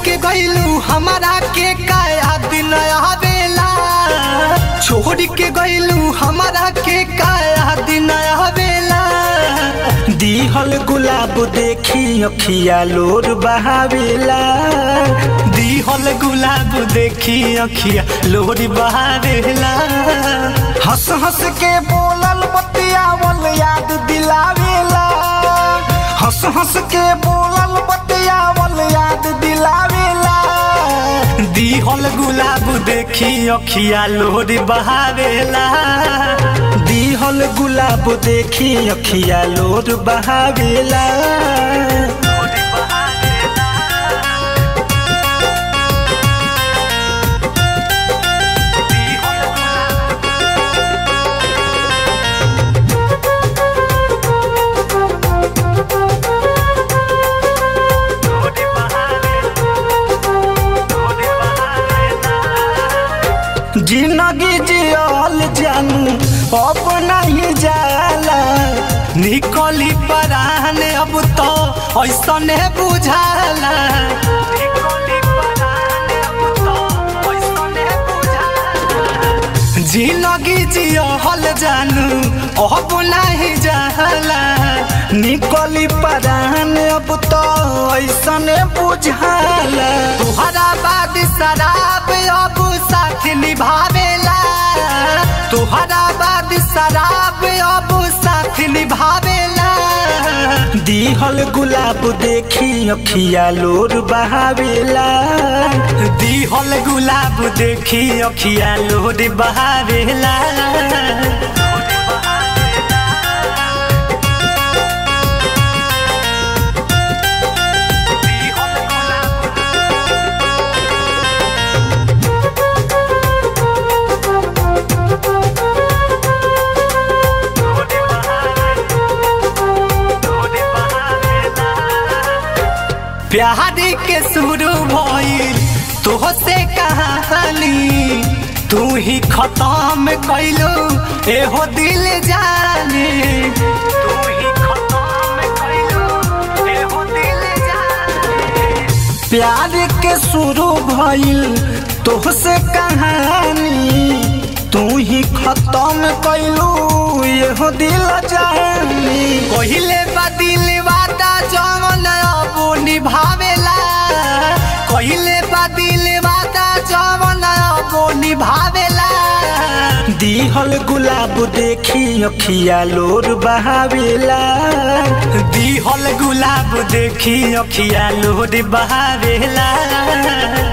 के गइलू हमारा के काया दिन आवेला छोड़ के गइलू हमारा के काया दिन आवेला दिहल गुलाब देखी अखिया लोर बहावेला दिहल गुलाब देखी अखिया लोरी बहावेला हंस हंस के बोलल बतियावल याद दिलावेला हंस हंस के बोलल बतियावल याद दिलावेला दिहल गुलाब देखी अखिया लोरी बहावेला दिहल गुलाब देखी अखिया लोर बहावेला जिंदगी जियल जानू अब नहीं जाला निकली परान अब तो ऐसने बुझाला जिंदगी जियल जानू अब नहीं जाला निकली परान अब तो ऐसने बुझाला तुहरा बाद शराब अब साथ निभावेला तुहरा बाद शराब अब साथ निभावेला दिहल गुलाब देखी अखिया लोर बहावेला दिहल गुलाब देखी अखिया लोर बहावेला प्यार के शुरू भइल तोहसे कहानी तू ही खत्म कैलो एहो दिल जाने तू ही खत्म कैलो एहो दिल जाने प्यार के शुरू भइल तोहसे कहानी तू ही खत्म कैलू यहो दिल जानी कहिले बा दिल वादा जमन अब निभावेला कहिले बा दिल वादा जमन अब निभावेला दिहल गुलाब देखी अखिया लोर बहावेला दिहल गुलाब देखी अखिया लोर बहावेला